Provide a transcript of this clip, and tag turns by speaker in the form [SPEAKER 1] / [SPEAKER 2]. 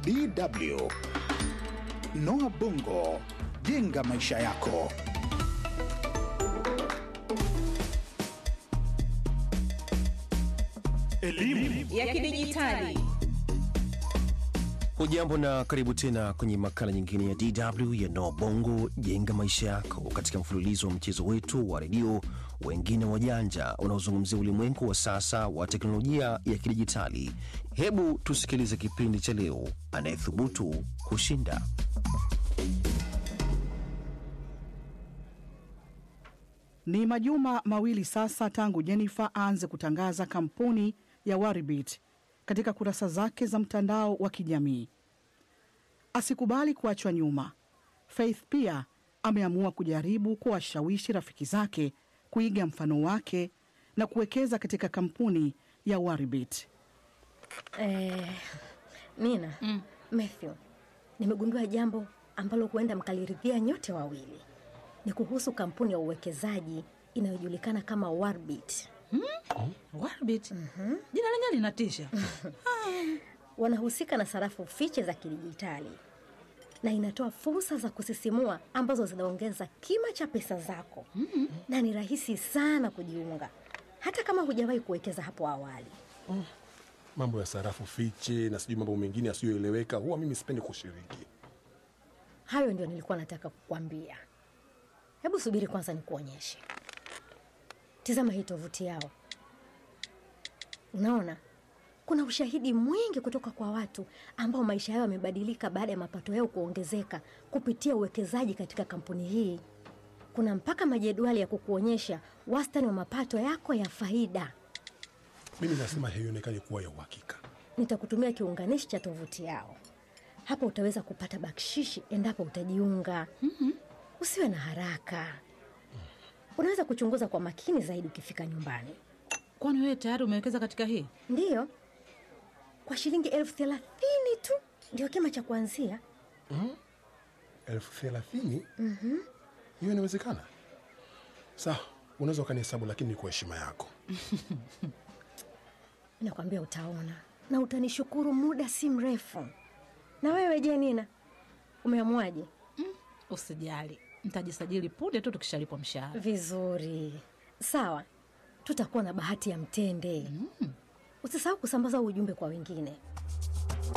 [SPEAKER 1] DW. Noah Bongo, jenga maisha yako.
[SPEAKER 2] Elimu
[SPEAKER 3] ya kidijitali.
[SPEAKER 4] Hujambo na karibu tena kwenye makala nyingine ya DW ya Noa Bongo jenga maisha yako, katika mfululizo wa mchezo wetu wa redio wengine wajanja unaozungumzia ulimwengu wa sasa wa teknolojia ya kidijitali. Hebu tusikilize kipindi cha leo, anayethubutu kushinda.
[SPEAKER 5] Ni majuma mawili sasa tangu Jennifer aanze kutangaza kampuni ya Waribit katika kurasa zake za mtandao wa kijamii. Asikubali kuachwa nyuma. Faith pia ameamua kujaribu kuwashawishi rafiki zake kuiga mfano wake na kuwekeza katika kampuni ya Waribit.
[SPEAKER 6] Eh, Nina mm. Matthew, nimegundua jambo ambalo huenda mkaliridhia nyote wawili. Ni kuhusu kampuni ya uwekezaji inayojulikana kama Warbit.
[SPEAKER 2] Warbit. Jina lenyewe linatisha.
[SPEAKER 6] Wanahusika na sarafu fiche za kidijitali na inatoa fursa za kusisimua ambazo zinaongeza kima cha pesa zako mm-hmm. na ni rahisi sana kujiunga hata kama hujawahi kuwekeza hapo awali.
[SPEAKER 7] mambo ya sarafu fiche na sijui mambo mengine yasiyoeleweka huwa mimi sipendi kushiriki
[SPEAKER 6] Hayo ndio nilikuwa nataka kukwambia. Hebu subiri kwanza nikuonyeshe. Tizama hii tovuti yao. Unaona, kuna ushahidi mwingi kutoka kwa watu ambao maisha yao yamebadilika baada ya mapato yao kuongezeka kupitia uwekezaji katika kampuni hii. Kuna mpaka majedwali ya kukuonyesha wastani wa mapato yako ya faida.
[SPEAKER 7] mimi nasema haionekani kuwa ya uhakika
[SPEAKER 6] Nitakutumia kiunganishi cha tovuti yao. Hapo utaweza kupata bakshishi endapo utajiunga. mm-hmm. Usiwe na haraka, unaweza kuchunguza kwa makini zaidi ukifika nyumbani.
[SPEAKER 2] Kwani wewe tayari umewekeza katika hii?
[SPEAKER 6] Ndiyo, kwa shilingi elfu thelathini tu ndio kima cha kuanzia.
[SPEAKER 7] elfu thelathini hiyo inawezekana sawa unaweza ukanihesabu lakini ni kwa heshima yako
[SPEAKER 6] Nakwambia utaona na utanishukuru muda si mrefu. Na wewe je, Nina, umeamuaje?
[SPEAKER 2] Usijali, nitajisajili punde tu tukishalipwa mshahara.
[SPEAKER 6] Vizuri, sawa, tutakuwa na bahati ya mtende. Usisahau kusambaza huu ujumbe kwa wengine.